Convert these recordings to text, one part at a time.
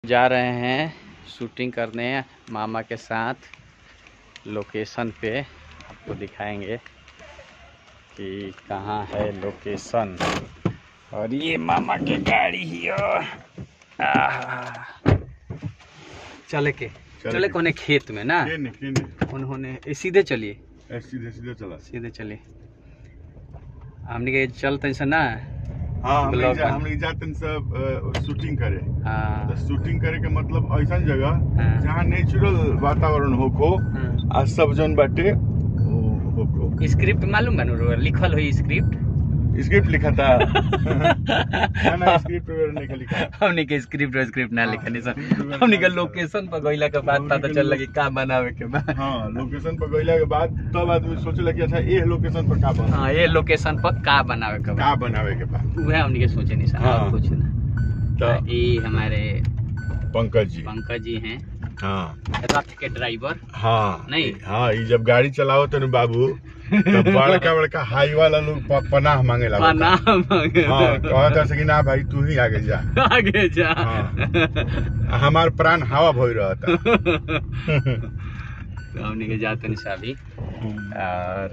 जा रहे हैं शूटिंग करने मामा के साथ लोकेशन पे आपको दिखाएंगे कि कहाँ है लोकेशन और ये मामा के गाड़ी ही है। आहा। चले के चले चले के। कोने खेत में ना केने केने उन्होंने ए, सीधे चलिए ए, सीधे सीधे चला सीधे चलिए हमने के चलते से ना हाँ हम ब्लॉक जा, बन- हम जाते हैं सब अ, शूटिंग करे हाँ, तो शूटिंग करे के मतलब ऐसा जगह हाँ। जहाँ नेचुरल वातावरण होको हाँ। आ सब जन बाटे वो होको स्क्रिप्ट मालूम बा नु लिखल हुई स्क्रिप्ट स्क्रिप्ट लिखा था ना ना स्क्रिप्ट वगैरह नहीं लिखा हमने के स्क्रिप्ट और स्क्रिप्ट ना लिखनी सर हाँ। हमने के लोकेशन पर गइला के बाद पता चल लगी का बनावे के बा हाँ लोकेशन पर गइला के बाद तब आदमी सोचे कि अच्छा ये लोकेशन पर का बना हाँ ये लोकेशन पर का बनावे के बा का बनावे के बाद वह हमने के सोचे नहीं सर हाँ। और कुछ ना तो तो ये हमारे पंकज जी पंकज जी हैं हाँ रथ के ड्राइवर हाँ नहीं। हाँ ये जब गाड़ी चलाओ तो न बाबू तब बड़का बड़का हाई वाला लोग प- पनाह मांगे लगा नाम हाँ कहता से कि ना भाई तू ही आगे जा आगे जा हाँ। हमार प्राण हवा भई रहता तो हमने के जाते नहीं सभी और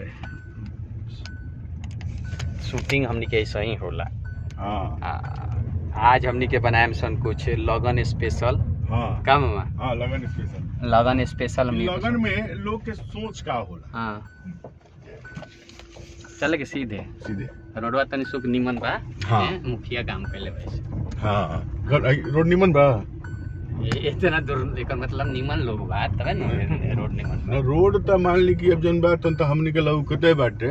शूटिंग हमने के ऐसा ही होला हाँ आ, आज हमने के बनाए सन कुछ लगन स्पेशल हाँ का मामा हाँ लगन स्पेशल लगन स्पेशल हमने लगन में लोग के सोच का होला हाँ चले के सीधे सीधे रोडवा तनी सुख निमन बा हाँ। हैं, मुखिया काम कैले वैसे हाँ घर- रोड निमन बा ये इतना दूर एकर मतलब निमन लोग बा तबे न रोड निमन बा न रोड त मान ली कि अब जन बात त हमनी के लौकते बाटे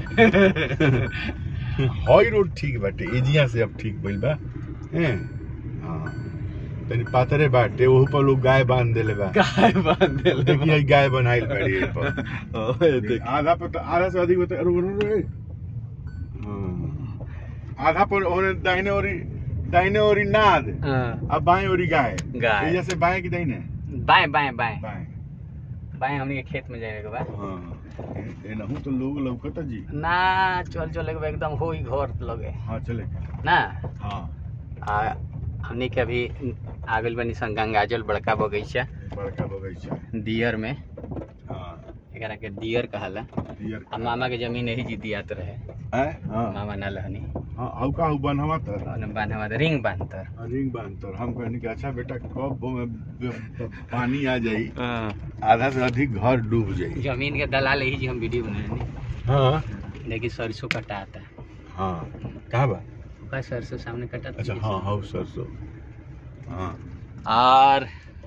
हई रोड ठीक बाटे एजिया से अब ठीक भइल बा हैं हाँ तनी पातरे बाटे ओहू पर लोग गाय बांध देले बा गाय बांध देले देखिए हई गाय बनाइल बाड़ी एहि पर ओए देख आधा पर तो आधा से अधिक बता रुक रुक रुक हाँ। आधा पर ओने दाहिने ओरी दाहिने ओरी नाद हाँ, अब बाएं ओरी गाय गाय। एजा से बाएं की दाहिने बाएं बाएं बाएं बाएं बाएं हमने के खेत में जाने के बा हाँ ए- एनहू तो लोग लौकता जी ना चल चले के बा एकदम होई घर लगे हाँ चले ना हाँ आ हमने के अभी आ गइल बनी सन गंगाजल बड़का बगीचा बड़का बगीचा दियर में हाँ एकरा के दियर कहाला डियर आ मामा के जमीन यही जी दियात रहे हैं हाँ मामा ना लहनी हाँ हऊ का हऊ बनवा तर और बांधवा रिंग बांधतर रिंग बांध तर हम कहनी कि अच्छा बेटा कब वो में ब- पानी आ जाई हाँ। आधा से अधिक घर डूब जाई जमीन के दलाल यही जी हम वीडियो बनानी हाँ लेकिन सरसों कटाता हाँ कहाँ बा का सरसों सामने कटाता अच्छा हाँ हाँ सरसों हाँ और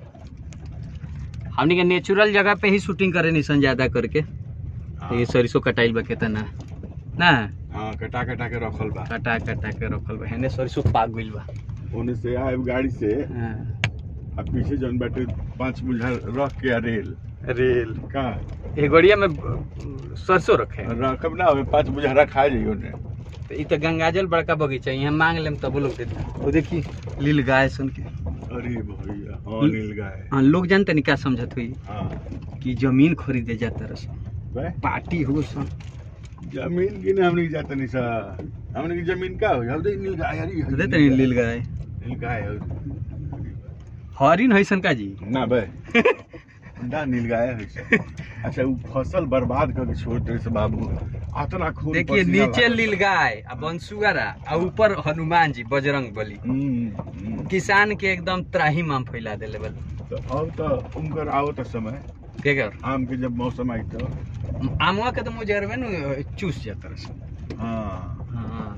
हमनी के नेचुरल जगह पे ही शूटिंग करे निसन ज्यादा करके हाँ। ये सरसों कटाइल बा केतना ना हाँ कटा कटा के रखल बा कटा कटा के रखल बा हेने सरसों पाक गइल बा ओने से आए गाड़ी से हाँ। आ पीछे जौन बाटे पांच बुझा रख के आ रेल रेल का ए गड़िया में सरसों रखे रखब ना हमें पांच बुझा रखा जाई ओने तो ई तो गंगाजल बड़का बगीचा है, यहाँ मांग लेम तब लोग देता वो देखी लील गाय सुन के अरे भैया हाँ नील गाय हाँ लोग जानते नहीं क्या समझत हुई हाँ कि जमीन खरीदे जाता रसन बे पार्टी हो सन जमीन की ना हमने की जाता नहीं सा हमने की जमीन का हो हम नील गाय अरे देते नहीं लील गाय नील गाय हो हरिन है सन का जी ना बे ना नील गाय है से। अच्छा वो फसल बर्बाद करके छोड़ दे से बाबू अतना खून देखिए पसीना नीचे लागल। लील गाय आ बंसुआरा आ ऊपर हनुमान जी बजरंग बली हम्म, हम्म। किसान के एकदम त्राही माम फैला देले बल तो अब तो उनकर आओ तो समय के कर आम के जब मौसम आई तो आमवा के तो मुजरबे न चूस जाता रसन हाँ हाँ।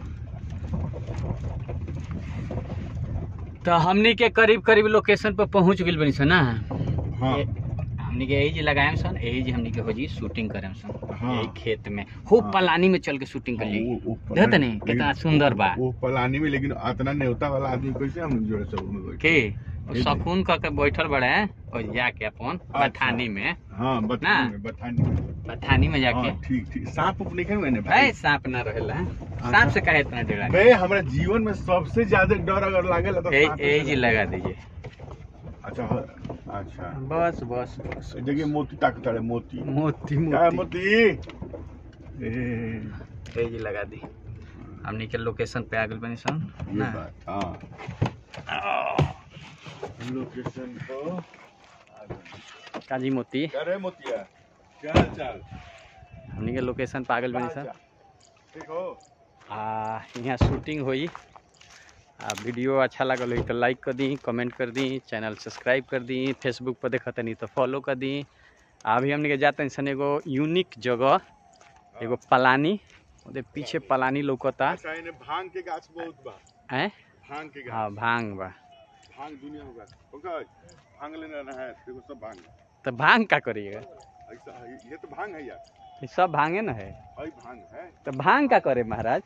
तो हमनी के करीब करीब लोकेशन पर पहुंच गइल बनी सन ना हाँ ए- हमनी के यही जी लगाएम सन यही जी हमनी के हो जी शूटिंग करेम सन हाँ। यही खेत में खूब हाँ। पलानी में चल के शूटिंग कर ली वो- वो पलानी- देखत नहीं कितना लेकिन सुंदर बा वो पलानी में लेकिन इतना नेवता वाला आदमी कैसे हम जोड़े सब में बैठे के वो ये जी। सकून क के बैठल बड़े हैं और जाके अपन बथानी में हाँ ना? बथानी में बथानी में बथानी में जाके हाँ, ठीक ठीक सांप उप नहीं मैंने भाई भाई सांप ना रहेला सांप से काहे इतना डरा बे हमारे जीवन में सबसे ज्यादा डर अगर लागेला तो सांप ए से जी लगा दीजिए अच्छा हाँ, अच्छा बस बस बस देखिए मोती ताकत है मोती मोती क्या है मोती मोती ए, ए जी लगा दी हमनी के लोकेशन पे आ गइल बनी सन ये ना बात हाँ लोकेशन को आ गए। काजी मोती क्या रे मोतिया क्या हाल चाल हमनी के लोकेशन पागल बनी सर ठीक हो आ यहाँ शूटिंग हुई आ वीडियो अच्छा लगल हुई तो लाइक कर दी कमेंट कर दी चैनल सब्सक्राइब कर दी फेसबुक पर देखत नहीं तो फॉलो कर दी आ अभी हमने के जाते सन एगो यूनिक जगह एगो पलानी ओदे पीछे पलानी लौकता अच्छा इन्हें भांग के गाछ बहुत बा हैं भांग के गाछ हाँ भांग बा भांग दुनिया में बा ओके भांग लेना ना है देखो सब भांग तो भांग का करिएगा ऐसा है, ये तो भांग है यार ये सब भांगे न है अई भांग है तो भांग का करे महाराज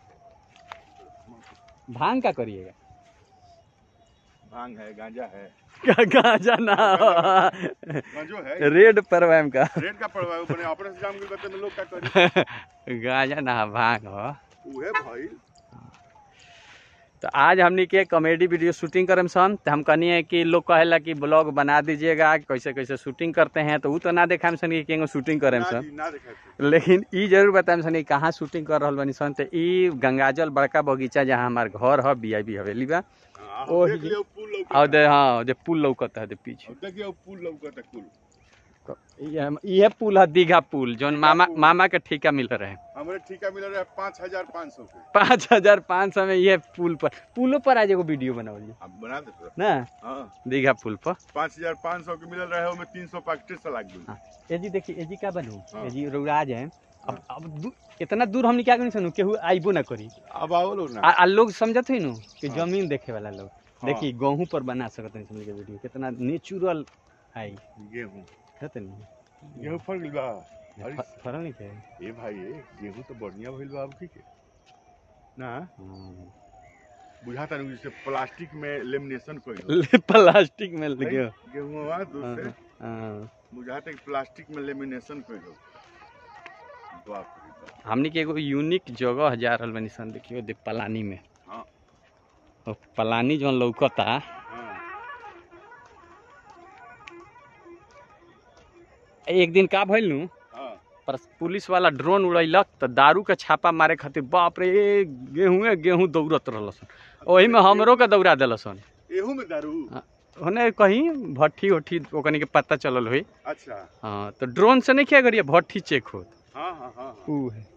भांग का करिएगा भांग है गांजा है गांजा ना गांजो है रेड परवाम का रेड का पड़वा है, बने अपने से जाम गइल बते में लोग का करी गांजा ना भांग हो उहे भाई तो आज हमनी के कॉमेडी वीडियो शूटिंग करम सन तो हम कहनी है कि लोग कहेला कि ब्लॉग बना दीजिएगा कैसे कैसे शूटिंग करते हैं तो वो तो ना देखाम सन कि केगो शूटिंग करेम ना सन जी, ना देखा थे लेकिन ई जरूर बताएम सन कि कहाँ शूटिंग कर रहल बनी सन तो ई गंगाजल बड़का बगीचा जहाँ हमार घर है बी आई बी हवेली बा हाँ, ओ देख ही- लियो पुल लौक और दे हाँ जे पुल लौकता है दे पीछे देखियो पुल लौकत है पुल ये ये पुल है दीघा पुल जौन मामा पुल। मामा के ठेका मिल रहे हमरे ठेका मिल रहा है पाँच हजार पाँच सौ के पाँच हजार पाँच सौ में ये पुल पर पुलों पर आज एगो वीडियो बनावली अब बना दे तोरा। ना हाँ दीघा पुल पर पाँच हजार पाँच सौ के मिल रहा है उसमें तीन सौ पैकेट से लाग गई हाँ। ये जी देखिए ये जी क्या बनू हाँ। ये जी रउराज है अब अब दू, इतना दूर हमने क्या करी सुनू केहू आइबो ना करी अब आओ लोग आ, ना आ लोग समझत हुई नु कि हाँ। जमीन देखे वाला लोग हाँ। देखिए गेहूं पर बना सकत नहीं समझ के वीडियो कितना नेचुरल आई गेहूँ है तो नहीं गेहूँ फल गइल बा अरे फ- फरल नहीं थे ए भाई ए गेहूँ तो बढ़िया भइल बा अब की के ना हाँ। बुझाता नहीं जैसे प्लास्टिक में लेमिनेशन कइल ले प्लास्टिक में लगे गेहूँ हाँ, दूसरे हाँ। बुझाता कि प्लास्टिक में लेमिनेशन कइल बाप रे बाप हमनी के एगो यूनिक जगह जा रहल बनी सन देखियो दे पलानी में हाँ। और पलानी जौन लौकता हाँ एक दिन का भइल नु हाँ पर पुलिस वाला ड्रोन उड़ैलक तो दारू के छापा मारे खातिर बाप रे ए, गेहूँ गेहूँ दौड़त रहलसन ओही में हमरो के दौड़ा दिलसन एहू में दारू होने कहीं भट्ठी उट्ठी ओकनी के पता चलल हुई अच्छा हाँ तो ड्रोन से नहीं क्या करिए भट्ठी चेक होत हाँ हाँ हाँ हाँ। ऊ है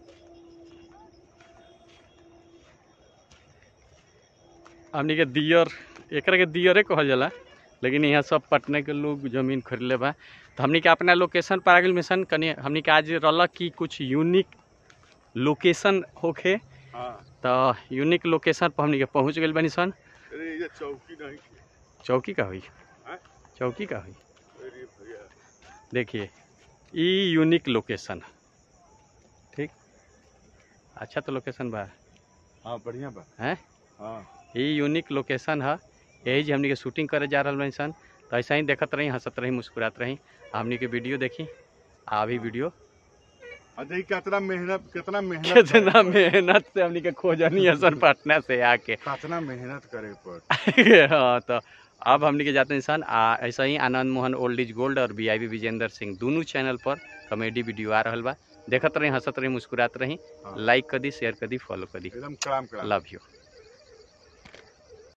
हमनी के दियर एकरा के दियरे कहल जाला लेकिन यहाँ सब पटने के लोग जमीन खरीदले बा तो हमनी के अपना लोकेशन पर आगिल मिशन कनी हमनी के आज रहलक कि कुछ यूनिक लोकेशन होखे हाँ तो यूनिक लोकेशन पर हमनी के पहुँच गइल बनी सन अरे ये चौकी नहीं थी। चौकी का हुई हाँ? चौकी का हुई अरे भैया देखिए ई यूनिक लोकेशन ठीक अच्छा तो लोकेशन बा हाँ बढ़िया बा हैं हाँ ई यूनिक लोकेशन है यही जे हमनी के शूटिंग करे जा रहल बानी सन तो ऐसा ही देखत रही हंसत रही मुस्कुरात रही आ हमनी के वीडियो देखी आ अभी वीडियो आ देखी कितना मेहनत कितना मेहनत कितना करे मेहनत से हमनी के खोजनी है सन पटना से आके पर। कितना मेहनत करे पर हाँ तो अब हमनी के जाते इंसान आ ऐसा ही Anand Mohan old is gold और B I B Vijendra Singh दोनों चैनल पर कॉमेडी वीडियो आ रहल बा देखत रही हंसत रही मुस्कुरात रही हाँ। लाइक कर दी शेयर कर दी फॉलो कर दी एकदम कड़ाम कड़ाम लव यू